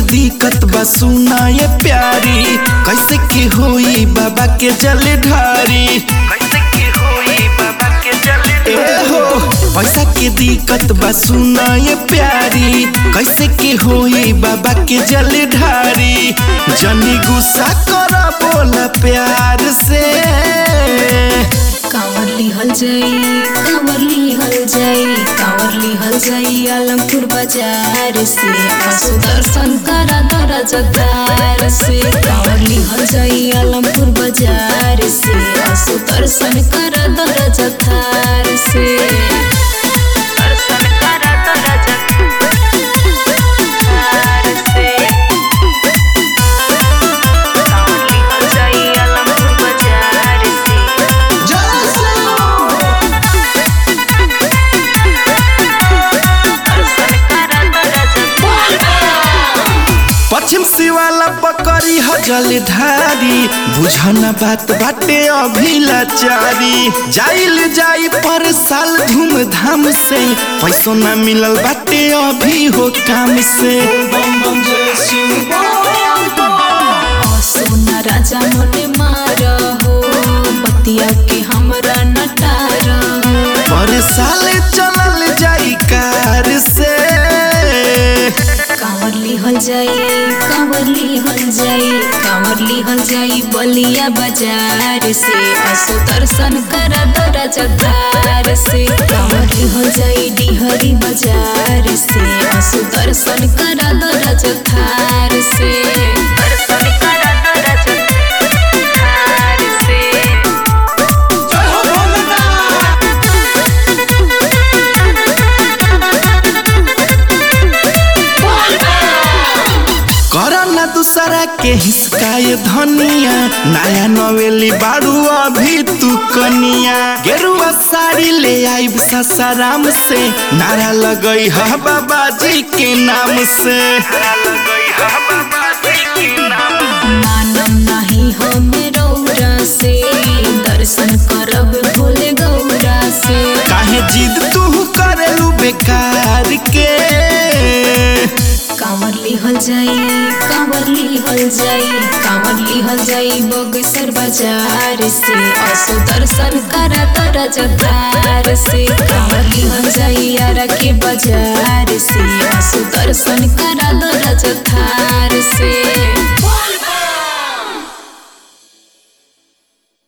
दिक्कत बा सुना ये प्यारी कैसे के होई बाबा के जल ढारी कैसे के होई बाबा के जल ए हो पैसा के दिक्कत बा सुना ये प्यारी कैसे के होई बाबा के जल ढारी जनी गुस्सा कर बोला प्यार से कांवर लिहल जाई कांवर लिहल जाई कांवर लिहल जाई आलमपुर बाजार से पशु दर्शन करा दरा जगार से कांवर लिहल जाई आलमपुर बाजार से पशु दर्शन करा दरा जगार से दर्शन करा दरा जगार से कांवर लिहल जाई आलमपुर बाजार से पश्चिम सिवाला पकड़ी ह जल ढारी बुझना बात बाटे अभी लाचारी जाइल जाई पर साल धूमधाम से पैसो ना मिलल बाटे अभी हो काम से सोना राजा मोने मार हो बतिया के हमरा नटार पर साल चलल जाई कार से कांवर लिहल जाई कांवर लिहल जाई कांवर लिहल जाई बलिया बाजार से असो दर्शन कर दरा जगार से कांवर लिहल जाई डिहरी बाजार से असो दर्शन कर दरा जगार से दर्शन कर दरा जगार से करना दूसरा के हिसकाए धनिया नया नवेली बाड़ू अभी तू कनिया गेरुआ साड़ी ले आईब ससाराम से नारा लगई हा बाबा जी के नाम से मानम नहीं हमें रौरा से दर्शन करब भोले गौरा से काहे जिद तू करेलू बेकार के कांवर लिहल जाई कांवर लिहल जाई कांवर लिहल जाई बगसर बाजार से असो दर्शन करा तरा जगार से कांवर लिहल जाई यारा के बाजार से असो दर्शन करा तरा जगार से